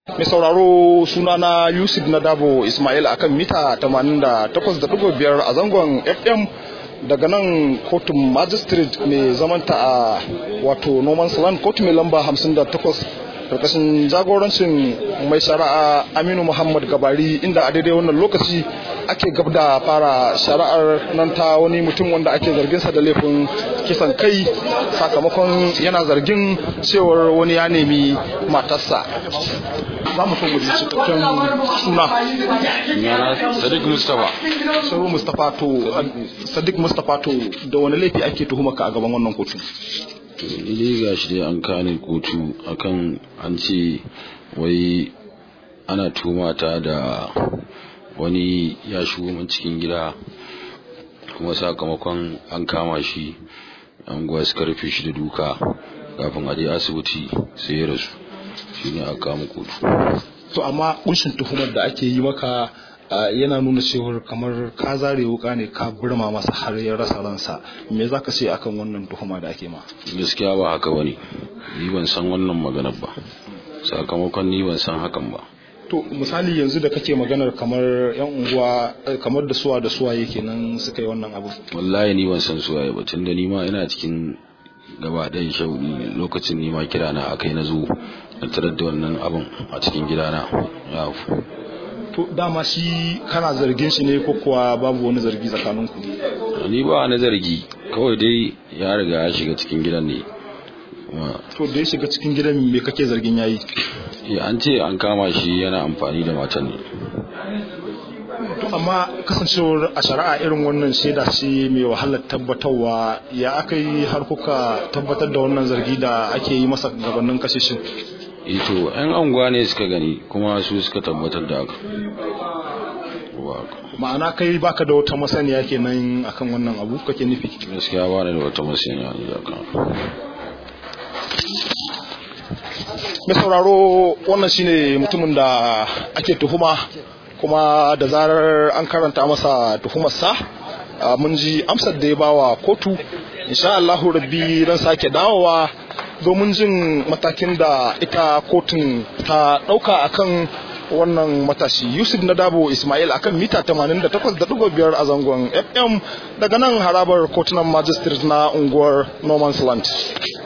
mai sauraro sunana yusuf nadabo ismail akan mita 88.5 a zangon fm daga nan kotun magistrate mai zamanta a wato noman land kotu mai lamba 58 karkashin jagorancin mai shari'a aminu muhammad gabari inda a daidai wannan lokaci ake gab da fara shari'ar nan ta wani mutum wanda ake zarginsa da laifin kisan kai sakamakon yana zargin cewar wani ya nemi matarsa za mu so mu ji cikakken suna sadiq mustapha sauro mustapha to sadiq mustapha to da wani laifi ake tuhuma ka a gaban wannan kotu ni ga shi dai an kane kotu akan an ce wai ana tumata da wani ya shigo min cikin gida kuma sakamakon an kama shi an gwa suka rufe shi da duka kafin a je asibiti sai ya rasu shi ne aka kama kotu to amma kunshin tuhumar da ake yi maka yana nuna cewar kamar ka zare wuka ne ka burma masa har ya rasa ransa me za ka ce akan wannan tuhuma da ake ma gaskiya ba haka bane ni ban san wannan maganar ba sakamakon ni ban san hakan ba to misali yanzu da kake maganar kamar yan unguwa kamar da suwa da suwa yake nan suka yi wannan abu wallahi ni ban san suwaye ba tunda ni ma ina cikin gaba ɗayan shaudi lokacin ni ma kira na akai na zo na tarar da wannan abun a cikin gidana ya to dama shi kana zargin shi ne ko kuwa babu wani zargi tsakaninku ni ba wani zargi kawai dai ya riga ya shiga cikin gidan ne to da ya shiga cikin gidan me kake zargin yayi ya an ce an kama shi yana amfani da matan ne to amma kasancewar a shari'a irin wannan shaida ce mai wahalar tabbatarwa ya aka yi har kuka tabbatar da wannan zargi da ake yi masa gabanin kashe shi ito yan anguwa ne suka gani kuma su suka tabbatar da haka ma'ana kai baka da wata masaniya kenan akan wannan abu kake nufi gaskiya ba da wata masaniya ne akan mai sauraro wannan shine mutumin da ake tuhuma kuma da zarar an karanta masa tuhumarsa mun ji amsar da ya bawa kotu insha Allahu rabbi ran sake dawowa domin jin matakin da ita kotun ta ɗauka akan wannan matashi yusuf na dabo ismail akan mita 88.5 a zangon fm daga nan harabar kotunan magistrate na unguwar norman's land